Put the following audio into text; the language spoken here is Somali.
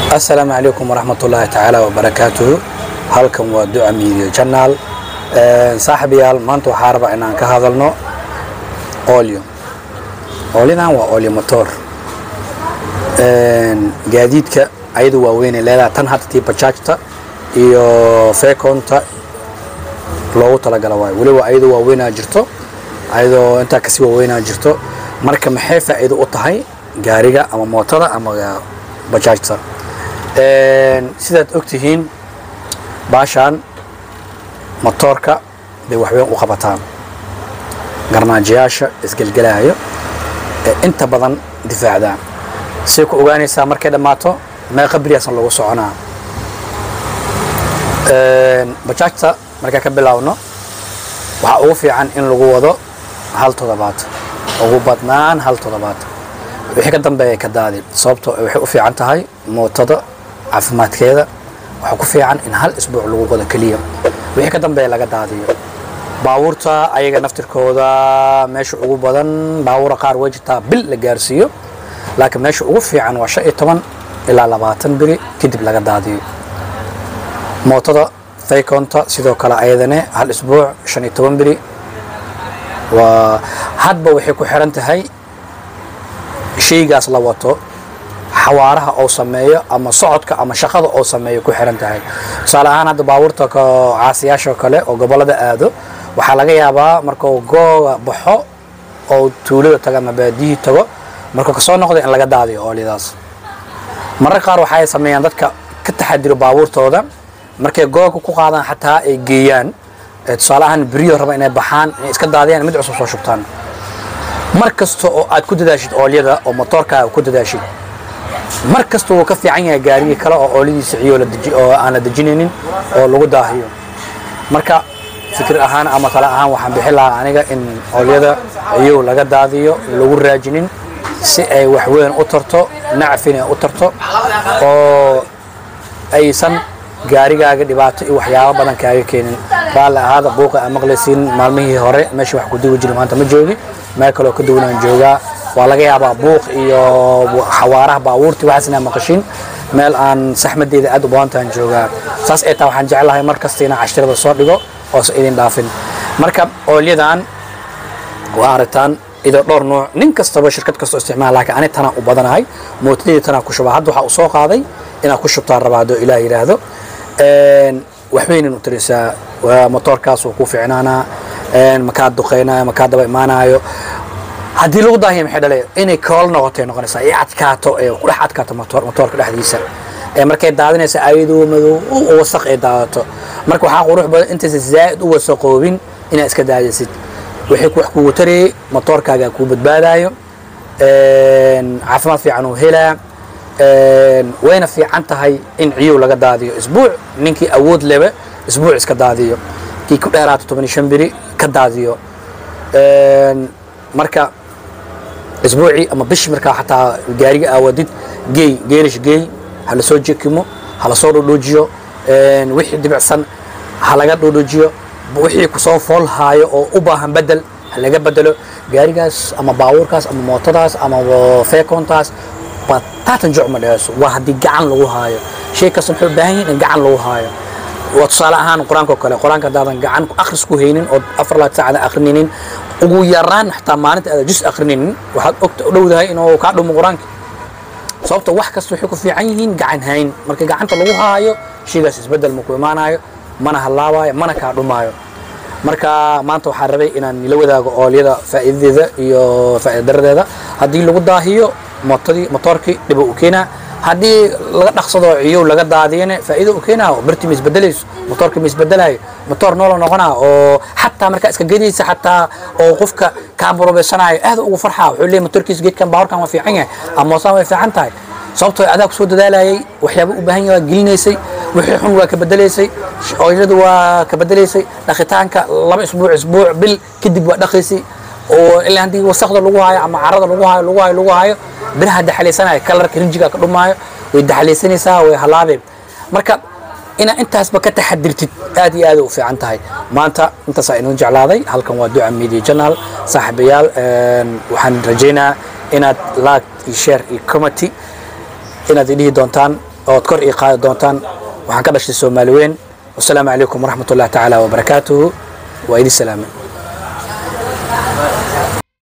asalaamu calaykum waraxmat ullaahi tacaala wabarakaatuhu halkan waa duca media channel saaxibayaal maanta waxaa rabaa inaan ka hadalno olio olyadan waa olio motor gaadiidka ayadu waaweynay leedahay tan hadda tii bajaajta iyo fekonta loogu talagala waayo weliba ayadu waaweynaa jirto ayadoo intaa kasii waaweynaa jirto marka maxay faa'iido u tahay gaariga ama mootada ama bajaajta sidaad ogtihiin baashaan motoorka bay waxweyn u qabataan garmaajayaasha isgelgelaayo ee inta badan difaacdaan say ku ogaanaysaa markay dhammaato meeqa beriyaasna lagu soconaa bajaajta markaa ka bilaawno waxaa ugu fiican in lagu wado hal toddobaad ugu badnaan hal toddobaad wixii ka dambeeya ka daadi sababtoo waxay u fiican tahay mootada caafimaadkeeda waxaa ku fiican in hal isbuuc lagu wado keliya wixii ka dambeeya laga daadiyo baabuurta ayaga naftirkooda meesha ugu badan baabuura qaar way jirtaa bil la gaarsiiyo laakiin meesha ugu fiican waa shan iyo toban ilaa labaatan beri kadib laga daadiyo mootada faykonta sidoo kale ayadane hal isbuuc shan iyo toban beri waa hadba waxay ku xiran tahay shaygaas la wato xawaaraha oo sameeyo ama socodka ama shaqada oo sameeyo ku xiran tahay tusaale ahaan hadda baabuurta caasiyaasha kale oo gobolada aado waxaa laga yaabaa markuu googa baxo oo tuulada tago ama baadiyihii tago markuu kasoo noqdo in laga daadiyo oolyadaas marar qaar waxay sameeyaan dadka ka taxadiro baabuurtooda markay googa ku qaadaan xataa ay geeyaan tusaale ahaan beriyo raba inay baxaan inay iska daadiyaan mid cusub soo shubtaan mar kasta oo aad ku dadaashid oolyada oo motoorkaaga ku dadaashid mar kasta wuu ka fiican yahay gaarigii kale oo oolyadiisa ciyo oo aan la dejinaynin oo lagu daahiyo marka fikir ahaan ama tale ahaan waxaan bixin lahaa aniga in oolyada ciyow laga daadiyo lagu raajinin si ay waxweyn u tarto nacfina u tarto oo aysan gaarigaaga dhibaato iyo waxyaabo badan kaaga keenin raalli ahaada buuqa aa maqlaysiin maalmihii hore meesha wax ku duwi jiri maanta ma joogi meel kaleo ka duwanaan joogaa waa laga yaabaa buuq iyo xawaaraha baabuurti waxaas inaa maqashin meel aan saxmadeeda aad u badantaan joogaa saas ay taa waxaan jeclahay mar kasta inaan cashirada soo dhigo oosa idin dhaafin marka oolyadan waa aragtaan idoo dhowr nuuc nin kastaba shirkad kastoo isticmaala laakiin ani tanaa u badanahay mootadeyda tanaa ku shubaa hadda waxaa u soo qaaday inaad ku shubtaan rabaa haddoo ilaah yidhaahdo waxweynan u tirisaa motoorkaas wuu ku ficnaanaa makaa duqeynaayo makaa daba imaanaayo haddii lagu daahiya maxay dhale inay kool noqotay noqonaysaa ee adkaato ee ku dhex adkaato motoorka dhexdiisa ee markay daadinaysa ayadoo madow u wasaq ay daadato marka waxaa qurux badan intaysa zaa'id u wasaqoobin inaad iska daadisid wixii wax kugu tarayay motoorkaaga kuu badbaadaayo caafimaad fiican uu helaa wayna fiican tahay in ciyow laga daadiyo isbuuc ninkii awood leba isbuuc iska daadiyo kii ku dheeraato toban iyo shan beri ka daadiyo marka isbuucii ama bishii markaa xataa gaariga aawadid geey geerish geey ha la soo jekimo ha la soo dhodhoojiyo wixii dibicsan ha laga dhodhoojiyo wixii kusoo fool haayo oo u baahan bedel ha laga bedelo gaarigaas ama baabuurkaas ama mootadaas ama feekoontaas bataatan joc ma dheeso waa haddii gacan lagu haayo shay kasta muxuu baahan yahin in gacan lagu haayo waa tusaale ahaan qur-aanka oo kale qur-aanka haddaadan gacan akhris ku haynin oo afar laad saacada akrininin ugu yaraan xataa maalinta aada jus akrininin waxaad ogta u dhowdahay inuu kaa dhumo qur-aanka sababta wax kasta waxay ku fiican yihiin gacan hayn marka gacanta lagu haayo shaygaas isbeddel ma ku imaanayo mana hallaabayo mana kaa dhumaayo marka maanta waxaan rabay inaan nila wadaago oolyada faa'iidadeeda iyo faa'iida daradeeda haddii lagu daahiyo mootadii motoorkii dhiba u keenaa haddii laga dhaqsado ciyow laga daadiyana faa'iido u keenaa birti ma isbedelayso motoorka ma isbedelayo motoor noola noqonaa oo xataa markaa iska gedaysa xataa oo qofka kaamburobeysanayo aad ugu farxaa wuxuu leeyahy motoorkiisa geedkan baawarkan waa fiican yahay ama moosaan way fiican tahay sababtoo adaa kusoo dadaalayay waxyaaba u baahan yahay waa gelinaysay wixii xun waa ka bedelaysay ooyladu waa ka bedelaysay dhaqitaanka laba isbuuc isbuuc bil kadib waa dhaqaysay oo ilaa haddii wasaqda lagu haayo ama carada lagu haayo lagu haayo lagu haayo biraha daxalaysanaya kalarka rinjiga ka dhumaayo way daxalaysanaysaa way halaabeen marka inaad intaasba ka taxadirtid aad iyo aad u fiican tahay maanta intaasaa inoo jeclaaday halkan waa duca media channel saaxiibayaal waxaan rajaynayaa inaad like iyo share iyo committee inaad idhihi doontaan ood kor ii qaadi doontaan waxaan ka dhashay soomaali weyn wasalaamu calaykum waraxmat ullahi tacaala wabarakaatuhu waa idin salaamay